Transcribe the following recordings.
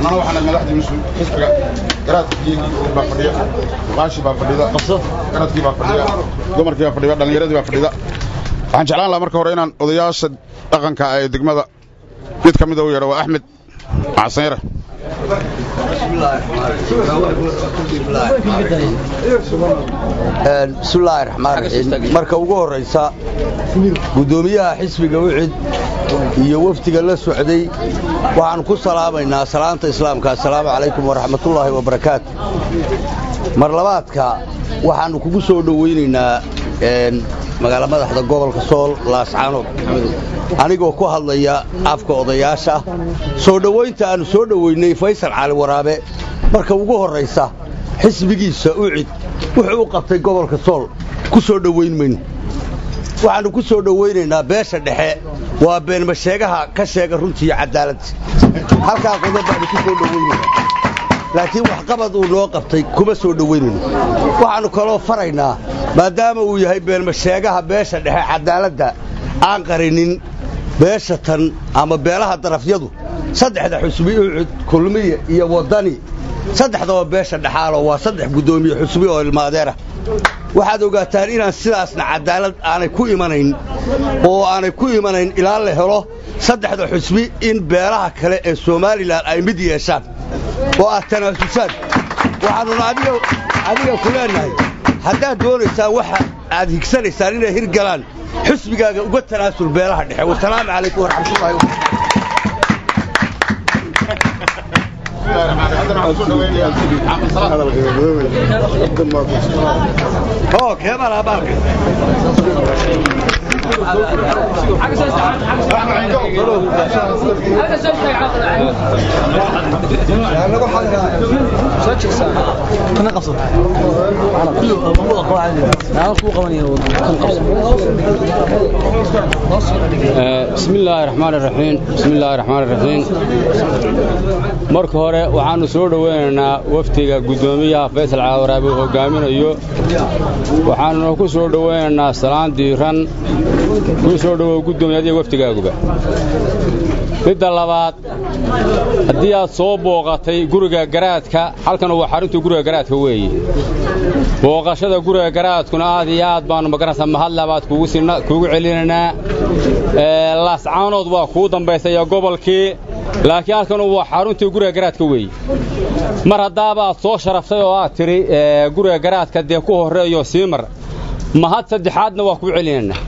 annana waxaan madaxdii mas-uul xisbiga garaadkii baa fadhiya baashi baa fadhida garadkii baa fadhiya dumarkii baa fadhiya dhallinyaradii baa fadhida waxaan jeclaan lahaa marka hore inaan odayaasha dhaqanka ee degmada mid ka mida u yeedho waa axmed maxasanyare bismillaahi raxmaan raxiim marka ugu horraysa guddoomiyaha xisbiga wicid iyo wafdiga la socday waxaan ku salaamaynaa salaanta islaamka assalaamu calaykum waraxmatullaahi wabarakaatu mar labaadka waxaannu kugu soo dhowaynaynaa magaala madaxda gobolka sool laascaanood anigoo ku hadlaya afka odayaasha soo dhowaynta aannu soo dhowaynay faysal cali waraabe marka ugu horraysa xisbigiisa ucid wuxuu u qabtay gobolka sool ku soo dhowayn mayno waxaannu ku soo dhowaynaynaa beesha dhexe waa beenmasheegaha ka sheega runtiiyo cadaaladda halkaa qodob baannu ku soo dhowaynayna laakiin waxqabad uu noo qabtay kuma soo dhowaynayno waxaannu kaloo faraynaa maadaama uu yahay beenmasheegaha beesha dhexe cadaaladda aan qarinin beesha tan ama beelaha darafyadu saddexda xusbi ucud kulmiye iyo waddani saddexdaba beesha dhexaalo waa saddex guddoomiye xusbi oo ilmaadeerah waxaad ogaataan inaan sidaasna cadaalad aanay ku imanayn oo aanay ku imanayn ilaa la helo saddexda xusbi in beelaha kale ee somalilan ay mid yeeshaan oo aad tanaasusaan waxaannuna adiga ku leennahay haddaad doonaysaan waxa aad higsanaysaan inay hirgalaan xusbigaaga uga tanaasul beelaha dhexe wasalaamu calaykum waraxmatullahi wabarakatu oo keebala baalka بسم الله الرحمن الرحيم بسم الله الرحمن الرحيم marka hore waxaanu soo dhaweynaynaa wafdiga guddoomiyaha faysal caawaraabe uu hogaaminayo waxaanuna ku soo dhaweynaynaa salaan diiran ku soo dhowow guddoomiya adiga wafdigaaguba midda labaad haddii aad soo booqatay guriga garaadka halkan waa xarunta guriga garaadka weeye booqashada guriga garaadkuna aad iyo aad baannu magaranaysaa mahadlabaad kuugu celinaynaa laascaanood waa kuu dambaysaya gobolkii laakiin halkan waa xaruntii guriga garaadka weeye mar haddaaba aad soo sharaftay oo aad tidhi guriga garaadka dee ku horreeyo sii mar mahad saddexaadna waa kuu celinaynaa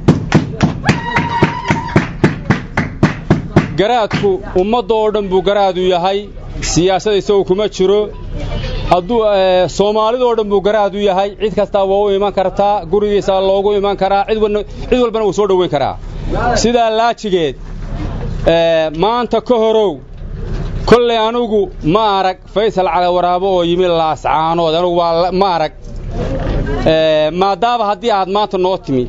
garaadku ummadda oo dhan buu garaadu yahay siyaasada isagu kuma jiro hadduu soomaalidoo dhan buu garaadu yahay cid kastaa waa u iman kartaa gurigiisa loogu iman karaa cid walbana wuu soo dhowayn karaa sidaa laajigeed maanta ka horow kollay anugu ma arag faysal cali waraabo oo yimi laascaanood anugu waa ma arag maadaama haddii aad maanta noo timi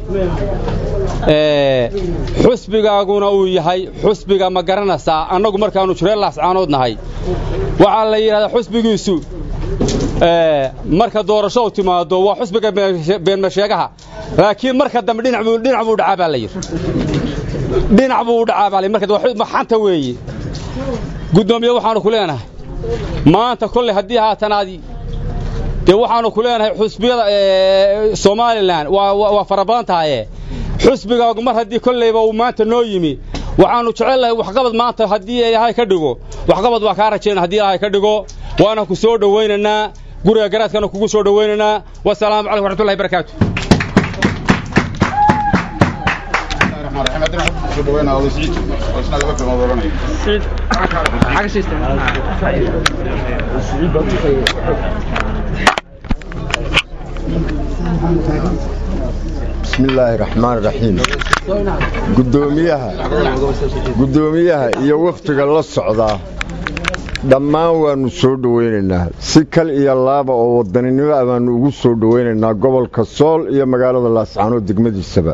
xusbigaaguna uu yahay xusbiga ma garanaysaa annagu markaannu jireen laascaanood nahay waxaa la yidhahdaa xusbigiisu marka doorasho u timaado waa xusbiga beenmasheegaha laakiin marka dambe dhinac buu dhacaa baa la yidhi dhinac buu u dhacaa baa la marka xanta weeye guddoomiye waxaannu ku leenahay maanta kolley haddii haatanaadi dee waxaannu ku leenahay xusbiyada somalilan waa fara badan tahaye xusbigaagu mar haddii kollayba uu maanta noo yimi waxaannu jecellahay waxqabad maanta haddii ilaahay ka dhigo waxqabad waa kaa rajayna haddii ilaahay ka dhigo waana ku soo dhowaynaynaa guriga garaadkana kugu soo dhowaynaynaa wasalaamu calaykum waraxmatullahi barakaatu bismi illaahi raxmaan raxiim gudoomiyaha guddoomiyaha iyo wafdiga la socdaa dhammaan waannu soo dhowaynaynaa si kal iyo laaba oo wadaninimo ah baannu ugu soo dhowaynaynaa gobolka sool iyo magaalada laascaanood degmadiisaba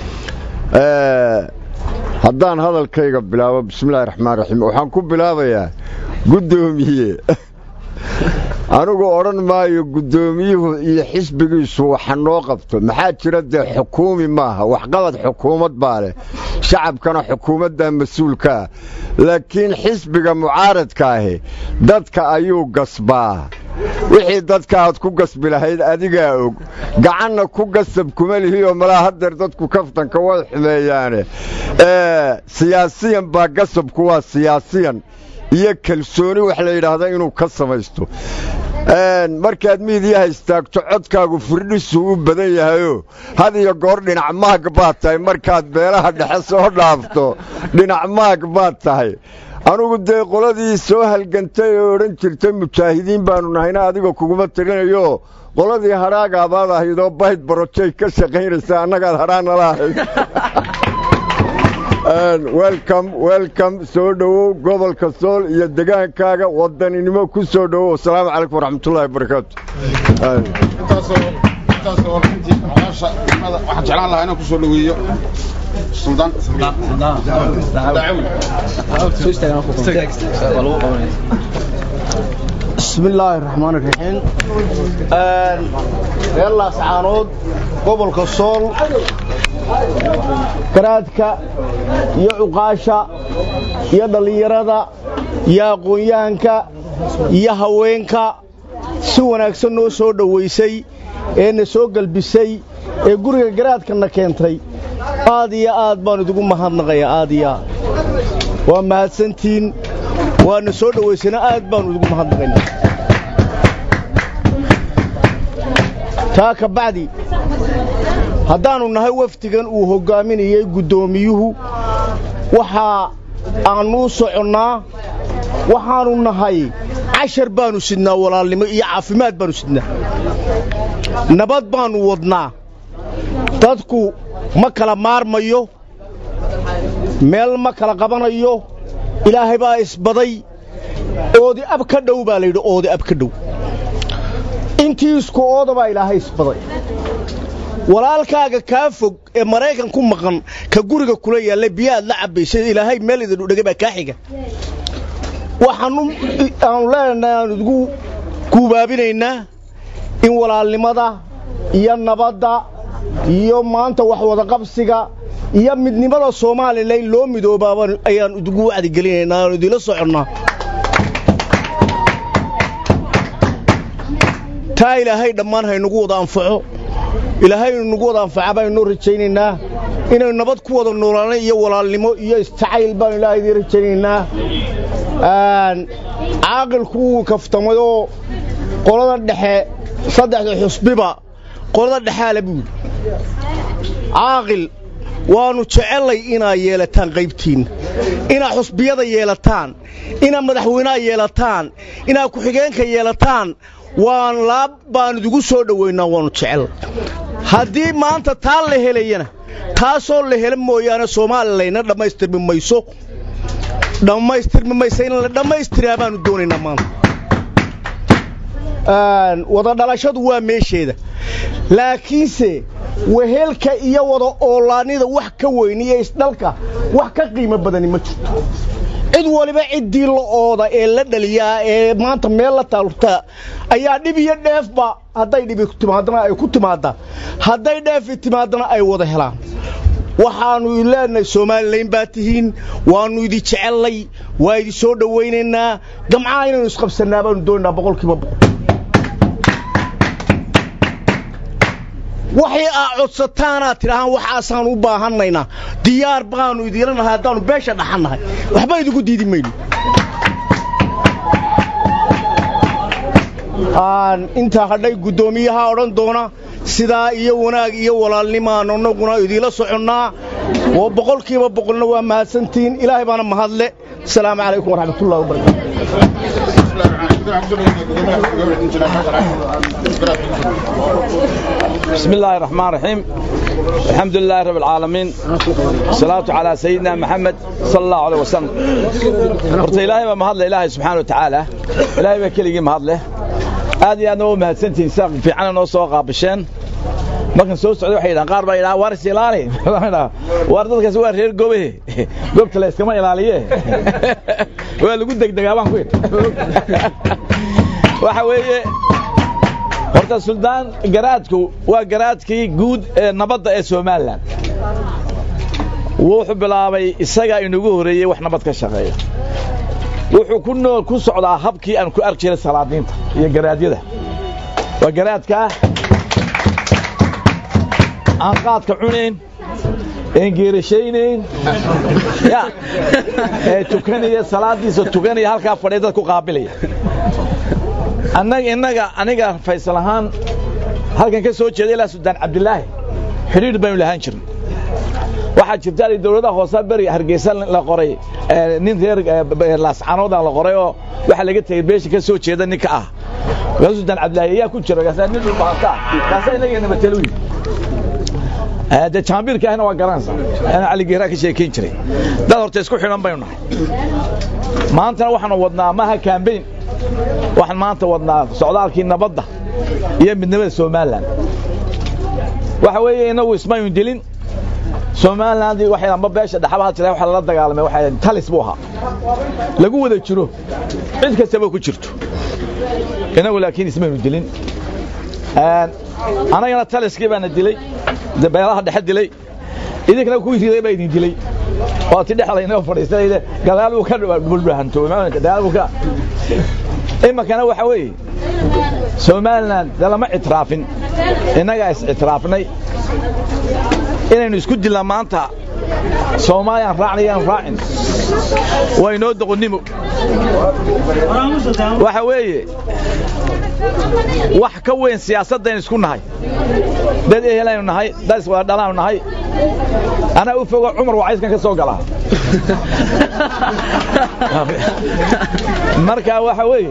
haddaan hadalkayga bilaabo bismillahi raxmaan raxiim waxaan ku bilaabayaa guddoomiye anigu odhan maayo guddoomiyuhu iyo xisbigiisu waxa noo qabto maxaa jira dee xukuumi maaha waxqabad xukuumad baa leh shacabkana xukuumaddaa mas-uulkaa laakiin xisbiga mucaaradka ahi dadka ayuu gasbaa wixii dadka aad ku gasbi lahayd adigaa og gacanna ku gasab kuma lihioo malaa haddeer dadku kaftanka way xumeeyaane siyaasiyan baa gasabku waa siyaasiyan iyo kalsooni wax la yidhaahda inuu ka samaysto markaad miidiyaha istaagto codkaagu firdhisuu u badan yahayoo had iyo goor dhinac maag baad tahay markaad beelaha dhexe soo dhaafto dhinac maag baad tahay anugu dee qoladii soo halgantay oo odhan jirtay mujaahidiin baannu nahayna adiga kuguma tirinayo qoladii hadhaagaabaad ahaydoo bayd barojay ka shaqaynaysa annagaad hadhaanala ahayd welcom welcom soo dhowow gobolka sool iyo degaankaaga wadaninimo ku soo dhowow asalaamu calaykum waraxmatullahi wabarakaatu waxaan jeclaan lahaa inaan ku soo dhoweeyo suldaan bismi illaahi raxmaan iraxiim reer laascaanood gobolka sool garaadka iyo cuqaasha iyo dhallinyarada iyo aqoon-yahanka iyo haweenka si wanaagsan noo soo dhowaysay ee na soo gelbisay ee guriga garaadkana keentay aad iyo aad baan idigu mahadnaqaya aad iyo aad waa mahadsantiin waana soo dhowaysana aad baanu idigu mahadnaqaynaa taa ka bacdi haddaannu nahay wafdigan uu hoggaaminayey guddoomiyuhu waxaa aannu soconnaa waxaannu nahay cashar baannu sidnaa walaalnimo iyo caafimaad baannu sidnaa nabad baannu wadnaa dadku ma kala maarmayo meel ma kala qabanayo ilaahay baa isbaday oodi ab ka dhow baa layidhi oodi ab ka dhow intii isku ooda baa ilaahay isbaday walaalkaaga kaa fog ee maraykan ku maqan ka guriga kula yaallay biyahaad la cabbaysay ilaahay meel idin dhegay baa kaa xiga waxaanu aanu leenahay aanu idigu guubaabinaynaa in walaalnimada iyo nabadda iyo maanta wax wadaqabsiga iyo midnimada soomaalila in loo midoobaaba ayaan idigu wacdigelinaynaa aanu idinla soconnaa taa ilaahay dhammaan haynagu wada anfaco ilaahay inu nagu wada anfaca baanunoo rajaynaynaa inaynu nabad ku wada noolaanay iyo walaalnimo iyo isjacayl baanu ilaahay idiin rajaynaynaa caaqilku wuu kaftamayoo qolada dhexe saddexda xusbiba qolada dhexaala buu yidhi caaqil waannu jecellay inaad yeelataan qaybtiinna inaad xusbiyada yeelataan inaad madaxweynaha yeelataan inaad ku-xigeenka yeelataan waan laab baan idigu soo dhowaynaa waannu jecellay haddii maanta taa la helayana taasoo la hela mooyaane soomalilayna dhammaystirmi mayso dhammaystirmi mayso in la dhammaystiraa baannu doonaynaa maanta wada dhalashadu waa meesheeda laakiinse wehelka iyo wada oolaanida wax ka weyn iyo isdhalka wax ka qiimo badani ma jirto cid waliba ciddii la ooda ee la dhaliyaa ee maanta meel la taalurtaa ayaa dhib iyo dheefba hadday dhibi timaadana ay ku timaaddaa hadday dheefi timaadana ay wada helaan waxaannu leenahay soomalilayn baa tihiin waannu idi jecellay waa idi soo dhowaynaynaa gamcaha inaynu isqabsannaa baanu doonaynaa boqolkiiba boqol waxay aa codsataanaad tidhaahaan waxaasaan u baahannaynaa diyaar baannu idiila nahay haddaannu beesha dhaxannahay waxba idigu diidi mayno intaa hadhay guddoomiyaha odhan doona sidaa iyo wanaag iyo walaalnimaan annaguna idiila soconnaa oo boqolkiiba boqolna waa mahadsantihiin ilaahay baana mahadle asalaamu calaykum waraxmatullahi wabarakatu بسم الله الرحمن الرحيم الحمد لله رب العالمين الصلاة على سيدنا محمد صلى الله عليه وسلم horta ilaahay baa mahadle ilaahay subxaana wa tacaala ilaahay baa keligii mahadleh aad iyo aadna u mahadsantihiin saa fiicana noo soo qaabisheen markan soo socday waxay yidhahan qaar baa yidhaha waar is ilaali waar dadkaas waa reer gobe goobta la iskama ilaaliye waa lagu degdegaa baan ku yidhi waxa weeye horta suldaan garaadku waa garaadkii guud ee nabadda ee somalilan wuxuu bilaabay isagaa inagu horeeyey wax nabad ka shaqeeya wuxuu ku nool ku socdaa habkii aan ku arki jiray salaadiinta iyo garaadyada waa garaadkaa aan qaadka cunayn een geerashaynayn ya ee tukanaya salaadiisa tukanaya halkaa fadhiya dad ku qaabilaya annaga innaga aniga faysal ahaan halkan ka soo jeeda ilaa suldaan cabdilaahi xidhiidh baynu lahaan jirnay waxaa jirta dowladaha hoose beri hargeysa la qoray nin reer laascanooda la qoray oo waxaa laga tegey beesha ka soo jeeda ninka ah markaasuu suldaan cabdilaahi ayaa ku jira kaasaa nin dhulbaanta ah kaasaa inagana matalo wiil de jaambiirka ahna waa garanaysaa ana cali geeraa ka sheekayn jiray dad horta isku xidhan baynu nahay maantana waxaanu wadnaa maha kaambeyn waxaan maanta wadnaa socdaalkii nabadda iyo midnimada somalilan waxa weeye inagu ismaynu dilin somaliland waxay amba beesha dhaxabaha jira waxa lala dagaalamay waxa talis buu ahaa lagu wada jiro cid kastaba ku jirto inagu laakiin ismaynu dilin anagana taliskii baana dilay beelaha dhexe dilay idinkana kuwii riday baa idin dilay oo ti dhexda inoo fadhiisanayde gadaal buu ka bulbahanto gadaal buu ka iminkana waxa weeye somaliland de lama ictiraafin innagaa is ictiraafnay inaynu isku dilnaa maanta soomaaliyaan raacnayaan raacin waa inoo doqonnimo waxa weeye wax ka weyn siyaasaddaynu isku nahay dad ehelaynu nahay dad iswadhalaanu nahay anaa u fogo cumar wacayskan ka soo galaa marka waxa weeye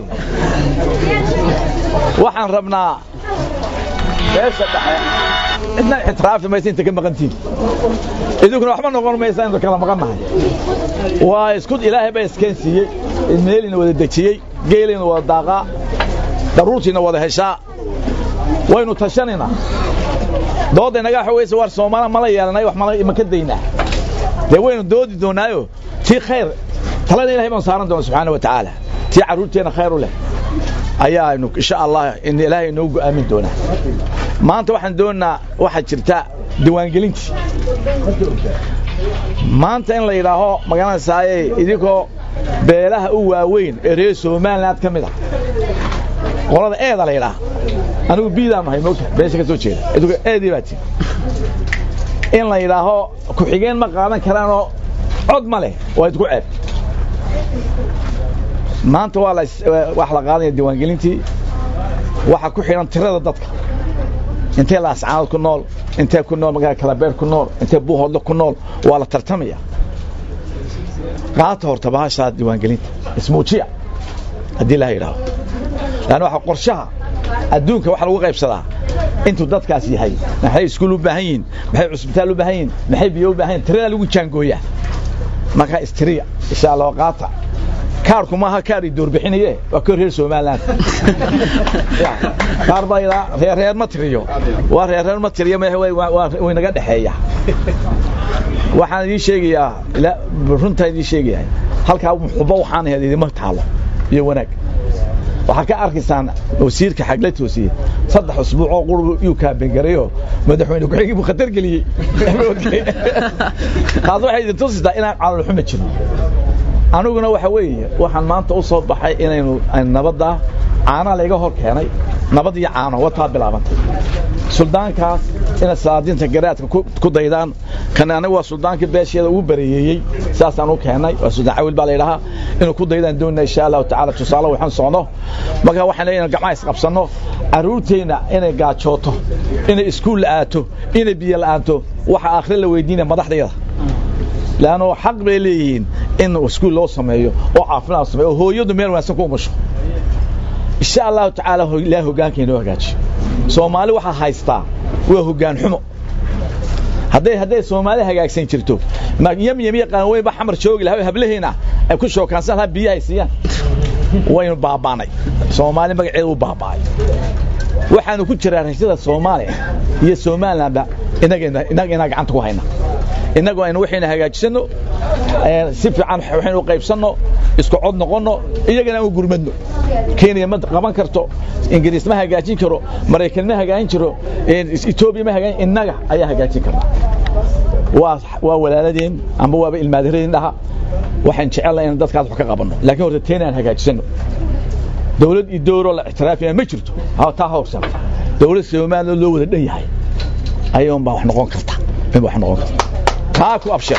waxaan rabnaa beesha dhexe cidna ictiraafi maysa inta ka maqantiin idinkuna waxba noqon maysa inta kala maqan nahay waa isku ilaahay baa iskeen siiyey meelina wada dejiyey geelina wada daaqaa daruurtiina wada heshaa waynu tashanaynaa doodda inaga waxa weyse war soomaaliya mala yeelanay wax ma ka daynaa dee waynu doodi doonaayo tii khayr talada ilahay baan saaran doona subxaana wa tacaala tii carruurteenna khayr u leh ayaanu insha allah in ilaahay inoo go'aamin doonaa maanta waxaan doonnaa waxaa jirta diiwaangelintii maanta in la yidhaaho magaranaysaayey idinkoo beelaha u waaweyn ee reer somaliland ka mid ah qolada eeda la yidhaha anigu biidaan nahay moogta beesha ka soo jeeda idinku eedii baa tii in la yidhaaho ku-xigeen ma qaadan karaanoo cod ma leh waa idku ceeb maanta waa wax la qaadanaya diiwaangelintii waxaa ku xidhan tirada dadka intee laascaanood ku nool intee ku nool magaalada kalabeer ku nool intee buuhoodle ku nool waa la tartamaya qaata horta bahashaa diiwaangelinta ismuujiya haddii la yidhaaho laanna waxa qorshaha adduunka waxa lagu qaybsadaa intuu dadkaas yahay maxay iskuul u baahan yihiin maxay cusbitaal u baahan yihiin maxay biyo u baahan yihin tiradaa lagu jaangooyaa markaa istiriya insha allah qaata kaarku maaha kaar i doorbixinaye waa kor reer somaliland kaar baa yidhaa reerreer ma tiriyo waa reerreer ma tiriyo way naga dhexeeya waxaan idiin sheegayaa runtaan idiin sheegayaa halkaa muxubo waxaan ahayd idima taalo iyo wanaag waxaa ka arkaysaan wasiirka xagla toosiye saddex usbuuc oo qurb yuu kaabengarayo madaxweyne ku-xigii buu khatar geliyey taas waxay idin tusitaa inaan calolxuma jirin aniguna waxa weeye waxaan maanta u soo baxay inaynu nabadda caana layga hor keenay nabad iyo caano wataa bilaabantay suldaankaas inay salaadiinta garaadka ku daydaan kan aniga waa suldaankii beesheeda ugu bareeyeeyey saasaan u keennay waa suldaan cawil baa layidhahaa inuu ku daydaan doonina insha allahu tacaala tusaale waxaan socno marka waxaan leeyahay gacmaha isqabsanno carruurteenna inay gaajooto inay iskuul la'aato inay biyo la'aanto waxa aakhire la weydiinaya madaxdayada leanno xaq bay leeyihiin in iskuul loo sameeyo oo caafimaad sameeyo oo hooyadu meel wanaagsan ku umusho insha allahu tacaala ilaah hoggaanka inoo hagaajiyo soomaali waxaa haystaa waa hoggaan xumo hadday hadday soomaali hagaagsan jirto yamyam iyo qaanweyn ba xamar joogi lahaa hablaheena ay ku shookaansan lahaa biyaha ay siiyaan waynu baabaanay soomaali magaceeda u baaba'ay waxaanu ku jiraa rashada soomaaliya iyo somalilandba inaga inaga inaa gacanta ku hayna innagu aynu waxayna hagaajisanno si fiican waxaynu u qaybsanno isku cod noqonno iyagana aan u gurmadno kenya ma qaban karto ingiriis ma hagaajin karo maraykan ma hagaajin karo etoobiya ma hagaajin innaga ayaa hagaajin karnaa waa waa walaaladeen amba waaba ilmaadaradeen dhaha waxaan jecelnahay inaan dadkaas wax ka qabanno laakiin horta teena aan hagaajisanno dawlad iyo dowroo la ictiraafaya ma jirto taa hawrsanta dawlad soomaaliya loo wada dhan yahay ayuun baa wax noqon karta in wax noqon karta taa ku abshira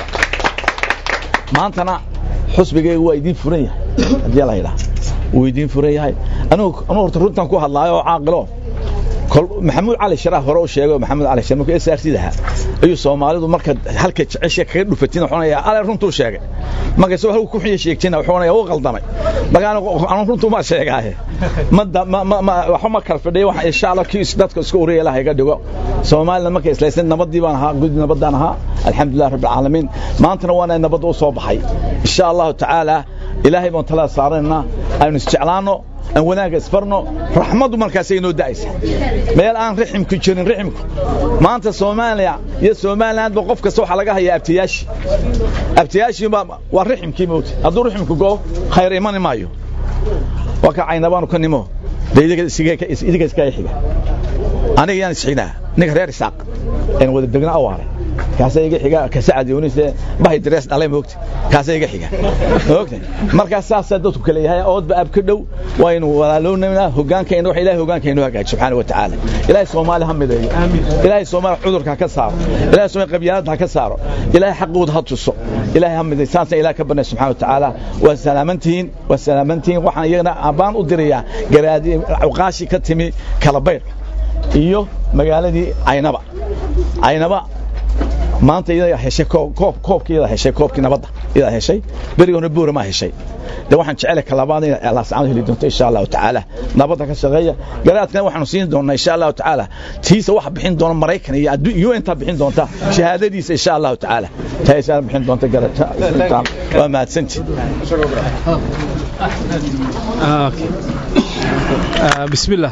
maantana xusbigaygu waa idiin furan yahay haddii la yidhaha wuu idiin furan yahay anugu anugu horta runtan ku hadlaayo oo caaqilo maxamuud cali sharaaf hore u sheegay maxamuud cali sharaaf markuu SRC lahaa ayuu Soomaalidu marka halka jecesha kaga dhufatin wuxuu onayaa ale runtuu sheegay marka soo halku ku xiyo sheegtina wuxuu onayaa uu qaldamay marka anu runtuu ma sheegaaye ma ma waxa ma kala fadhiyo wax insha Allah kiis dadka isku uriyay ilaahay ga dhigo Soomaalina markay islaysan nabadii baan ahaa gud nabadaan ahaa alxamdulillah rabbil alamin maantana waana nabad u soo baxay insha Allah taala ilaahay baan tala saarana aynu isjeclaano aan wanaaga isfarno raxmadu markaasay inoo da'aysa meel aan riximku jirin riximku maanta soomaaliya iyo somaliland ba qof kasta waxaa laga hayaa abtiyaashi abtiyaashi waa riximkii mowta hadduu riximku go khayr imani maayo waa ka caynabaanu ka nimo dee idiga iska xiga aniga yaan isxignaa ninka reer isaaq een wada degna awaare kaasa iga xiga ka sacad yunis bahay dress dhalay moogta kaasa iga xiga moogta marka saas dadku kale yahay oodba ab ka dhow waynu walaalownaa hogaankeena wax ilaahay hogaankeena hagaajiyo subhanahu wa ta'ala ilaahay Soomaali hamideeyo ilaahay Soomaali cudurka ka saaro ilaahay Soomaali qabyaalada ka saaro ilaahay xaqooda ha tuso ilaahay hamideeyo saas ilaahay ka banay subhanahu wa ta'ala wa salaamantiin wa salaamantiin waxaan iyagana abaan u dirayaa garaadi uqaashi ka timi kala bayr iyo magaaladii Aynaba Aynaba maanta iyada heshay koob koobkeeda heshay koobkii nabadda iyada heshay berigoona buura ma heshay de waxaan jecelahay kalabaad in Allah subhanahu heli doonto insha Allah ta'ala nabadda ka shaqeeya garaadkan waxaanu siin doonaa insha Allah ta'ala tiisa wax bixin doona Mareykan iyo adduun UN ta bixin doonta shahaadadiisa insha Allah ta'ala taayisa bixin doonta garaadka waa mahadsanti bismillah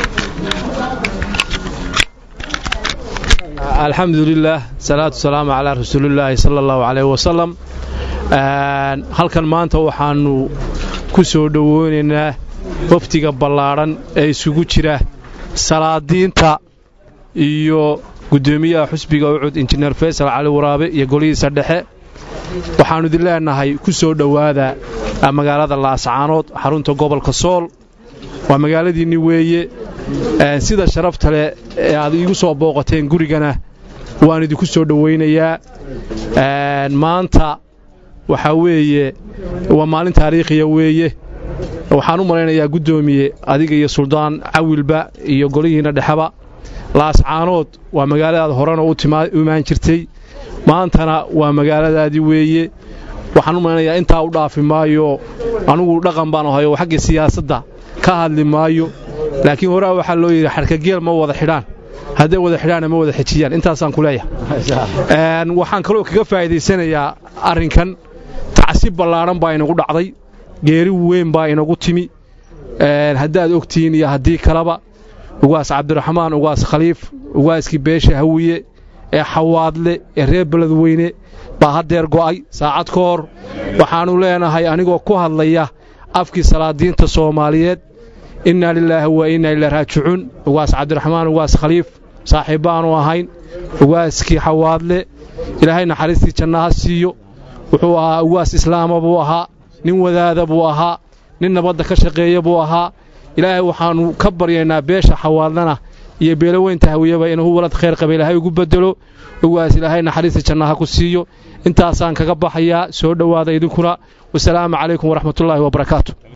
alxamdu lilah salaatu wasalaamu calaa rasuulillaahi sala allahu calayh wasalam halkan maanta waxaannu ku soo dhoweynaynaa waftiga ballaadhan ee isugu jira salaadiinta iyo guddoomiyaha xusbiga ucud injineer faysal cali waraabe iyo golihiisa dhexe waxaannu idin leenahay ku soo dhowaada magaalada laascaanood xarunta gobolka sool waa magaaladiinni weeye sida sharafta leh ee aad iigu soo booqateen gurigana waan idinku soo dhowaynayaa maanta waxaa weeye waa maalin taariikhiya weeye waxaan u malaynayaa guddoomiye adiga iyo suldaan cawilba iyo golihiinna dhexeba laascaanood waa magaaladaad horena u imaan jirtay maantana waa magaaladaadii weeye waxaan u malaynayaa intaa u dhaafi maayo anugu dhaqan baan ahayo xagga siyaasadda ka hadli maayo laakiin horaa waxaa loo yidhi xarkageel ma wada xidhaan hadday wada xidhaanna ma wada xejiyaan intaasaan ku leeyahay waxaan kaloo kaga faa'iidaysanayaa arrinkan tacsi ballaadhan baa inagu dhacday geeri weyn baa inagu timi haddaad ogtihiin iyo haddii kaleba ugaas cabdiraxmaan ugaas khaliif ugaaskii beesha hawiye ee xawaadle ee reer beledweyne baa haddeer go'ay saacad ka hor waxaannu leenahay anigoo ku hadlaya afkii salaadiinta soomaaliyeed innaa lilaahi wa innaa ilaa raajicuun ugaas cabdiraxmaan ugaas khaliif saaxiibbaannu ahayn ugaaskii xawaadle ilaahay naxariistii jannaha siiyo wuxuu ahaa ugaas islaama buu ahaa nin wadaada buu ahaa nin nabadda ka shaqeeya buu ahaa ilaahay waxaannu ka baryaynaa beesha xawaadlana iyo beelaweynta hawiyaba inuu walad khayr qaba ilaahay ugu beddelo ugaas ilaahay naxariista jannaha ku siiyo intaasaan kaga baxayaa soo dhowaada idinkuna wasalaamu calaykum waraxmatullaahi wabarakaatu